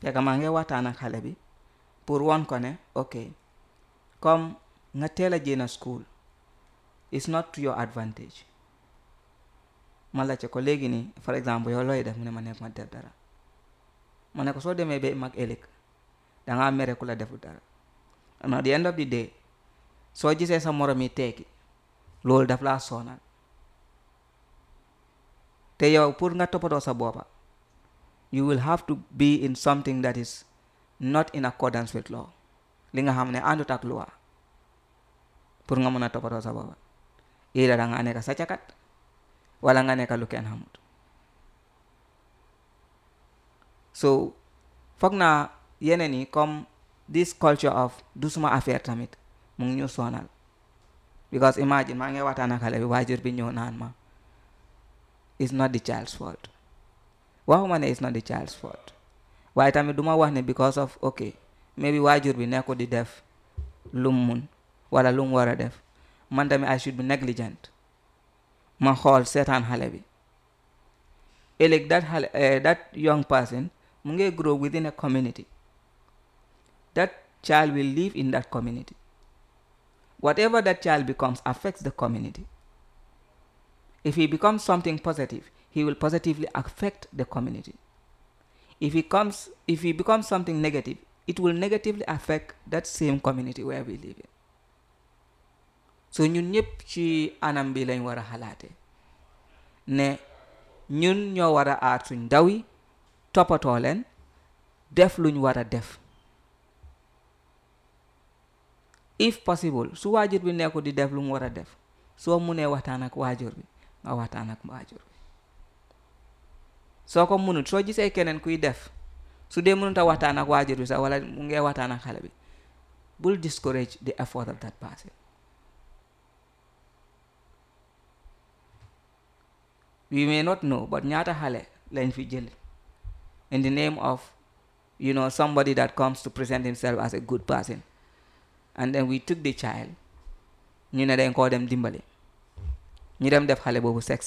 fekk maa ngi waxtaan ak xale bi pour won ko ne ok comme nga teel a jéem school is not to your advantage ma laajte ko léegi nii par exemple yow looy def mu ne ma nekk ma def dara ma ne ko soo demee ba mag ëllëg dangaa mere ku la defu dara and at the end of the day soo gisee sa morom yi tekki loolu daf laa sonal te yow pour nga toppatoo sa boppa you will have to be in something that is not in accordance with law li nga xam ne àndut ak loi pour nga mën a toppatoo sa boppa ida da nga nekk sàccakat wala nga nekk lu kenn xamut so foog naa yeneen yi comme this culture of du suma affaire tamit mu ngi ñu sonal because imagine maa ngi waxtaan ak xale bi waajur bi ñëw naan ma it's not the child's fault waxuma ne it's not the child's fault waaye tamit duma wax ne because of ok maybe waajur bi nekko di def lum mun wala lum war a def man tamit I should be negligent ma xool seetaan xale bi ëllëg that xale that young person mu ngi grow within a community that child will live in that community whatever that child becomes affects the community if he becomes something positive he will positively affect the community if he comes if he becomes something negative it will negatively affect that same community where we live in so ñun ñëpp ci anam bi lañ war a xalaate ne ñun ñoo war a aar suñ ndaw yi toppatoo leen def luñ war a def if possible su waajur bi nekku di def lu mu war a def soo munee waxtaan ak waajur bi nga waxtaan ak waajur bi soo ko munut soo gisee keneen kuy def su dee mënut a waxtaan ak waajur bi sax wala mu ngee waxtaan ak xale bi bul discourage the effort of that person we may not know but ñaata xale lañ fi jël in the name of you know somebody that comes to present himself as a good person and then we took the child ñu ne dañ koo dem dimbali ñu dem def xale boobu sex